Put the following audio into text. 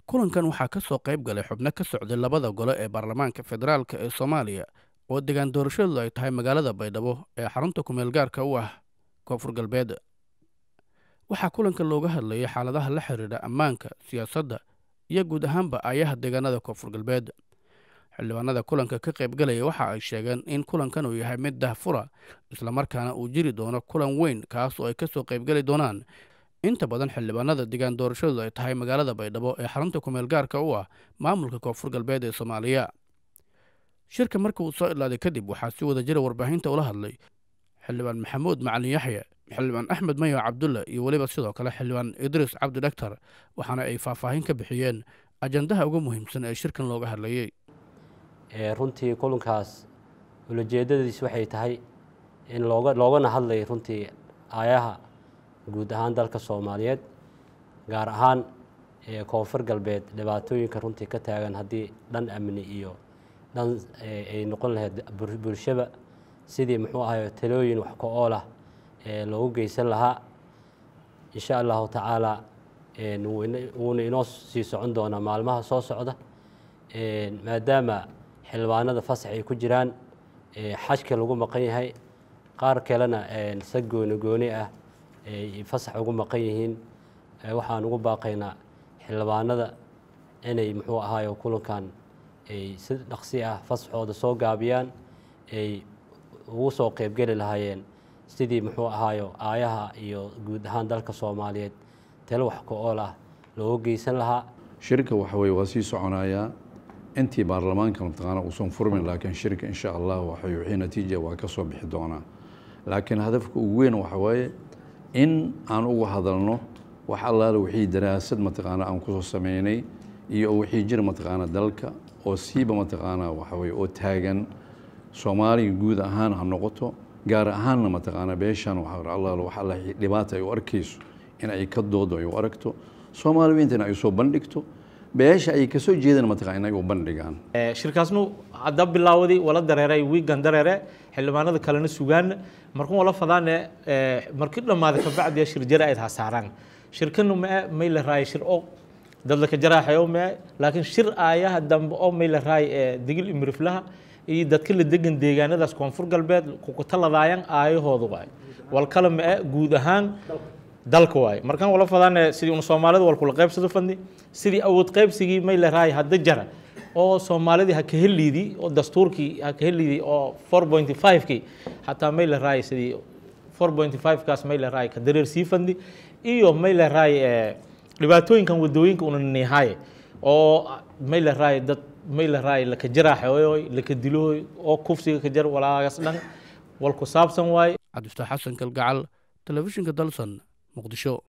kulankan waxaa ka soo qayb galay xubno ka socday labada gole ee baarlamaanka federaalk ee soomaaliya oo degaan doorashadu ay tahay magaalada baydhabo ee xarunta kumeel gaarka u ah koonfur galbeed waxaa kulanka looga hadlayay xaaladaha la xiriira ammaanka siyaasadda iyo guud ahaanba aayaha deegaanada koonfur galbeed xildhibaanada kulanka ka qaybgalaya waxa ay sheegeen in kulankan uu yahay mid dahfura islamarkaana uu jiri doono kulan weyn kaas oo ay kasoo qaybgeli doonaan inta badan xildhibaanada degaan doorashadu ay tahay magaalada baydhabo ee xarunta kumeel gaarka u ah maamulka koonfur galbeed ee soomaaliya shirka marka uu soo idlaaday kadib waxaa si wada jira warbaahinta ula hadlay xildhibaan maxamuud macalin yaxya xildhibaan axmed mayo cabdulla iyo weliba sidoo kale xildhibaan idriis cabdi dhaktar waxaana ay faahfaahin ka bixiyeen ajandaha ugu muhiimsan ee shirkan looga hadlayey runtii kulankaas ulajeedadiis waxay tahay in looga loogana hadlay runtii aayaha guud ahaan dalka soomaaliyeed gaar ahaan koonfur galbeed dhibaatooyinka runtii ka taagan haddii dhan amni iyo dhan ay noqon lahayd bulshaba sidii muxuu ahay talooyin wax ka ool ah loogu geysan lahaa insha allahu tacaala wuuna inoo sii socon doonaa maalmaha soo socda maadaama xildhibaanada fasax ay ku jiraan xajka lagu maqan yahay qaar kalena sa gooni gooni ah ay fasax ugu maqan yihiin waxaan ugu baaqaynaa xildhibaanada inay muxuu ahaayo kulankan ay si dhaqsi ah fasaxooda soo gaabiyaan ay ugu soo qeybgeli lahaayeen sidii muxuu ahaayo aayaha iyo guud ahaan dalka soomaaliyeed talo wax ka ool ah looga geysan lahaa shirka waxa weye waa sii soconayaa intii baarlamaanka mataqaana uusan furmin laakiin shirka insha allah waxay wixii natiija waa ka soo bixi doonaa laakiin hadafka ugu weyn waxa waaye in aan uga hadalno wax allaale wixii daraasad mataqaana aan kusoo sameynay iyo wixii jira mataqaana dalka oo siiba mataqaana waxa weye oo taagan soomaaliya guud ahaan ha noqoto gaar ahaanna mataqaana beeshan allaale wax alla dhibaata ay u arkayso in ay ka doodo ay u aragto soomaaliya intana ay soo bandhigto beesha ay kasoo jeedaan mataqana inay u bandhigaan shirkaasnu hadda bilaawday wala dareeray wiigan dareere xildhibaanada kalena sugaan markun wala fadaane markii dhammaaday kabacdiya shir jara ayd hasaaraan shirkanu mae may la raay shir o dad laka jaraaxayo mae laakiin shir aayaha dambe oo may la raay digil imiriflaha iyo dadka la degan deegaanadaas koonfur galbeed kukutaladaayaan aayahooda waay walkala mae guud ahaan dalka waaye markaan wala fadaane sidii una soomaalida walkula qaybsado fadni sidii awood qaybsigii may la raay hadda jara oo soomaalidii ha ka heliidii oo dastuurkii ha ka heliidii oo four point five kii xataa may la raay sidii four point five kaas may la raay ka dareer sii fadni iyo may la raay dhibaatooyinkan wadooyinka una niihaaye oo may la raay dad may la raay laka jaraaxooy laka dilooy oo kufsiga ka jar walaagaas dhan walku saabsan waaye cabdifataax xasan kalgacal telefishinka dalsan muqdisho